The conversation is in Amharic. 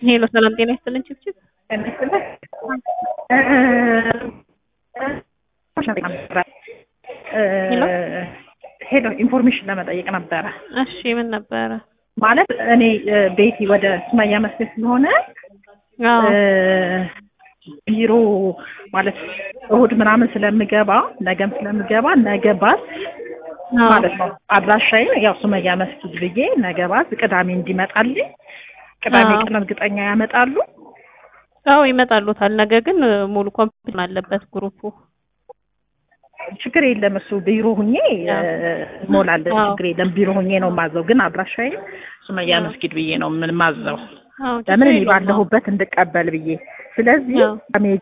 ሄሎ ሰላም ጤና ይስጥልን ችብችብ ሄሎ ኢንፎርሜሽን ለመጠየቅ ነበረ። እሺ ምን ነበረ? ማለት እኔ ቤቲ ወደ ሱመያ መስጊድ ስለሆነ አዎ ቢሮ ማለት እሁድ ምናምን ስለምገባ ነገም ስለምገባ ነገ ባስ አዎ ማለት ነው አድራሻዬ ያው ሱመያ መስጊድ ብዬ ነገ ባስ ቅዳሜ እንዲመጣልኝ ቅዳሜ አዎ። ቀን እርግጠኛ ያመጣሉ። አዎ ይመጣሉታል። ነገ ግን ሙሉ ኮምፕሊት አለበት ግሩፑ። ችግር የለም እሱ ቢሮ ሁኜ አዎ። እሞላለሁ። አዎ። ችግር የለም ቢሮ ሁኜ ነው ማዘው። ግን አድራሻዬ ሱመያ አዎ። መስጊድ ብዬ ነው ምን ማዘው አዎ ለምን ችግር እኔ የለውም። ባለሁበት እንድቀበል ብዬ ስለዚህ አዎ። ቅዳሜ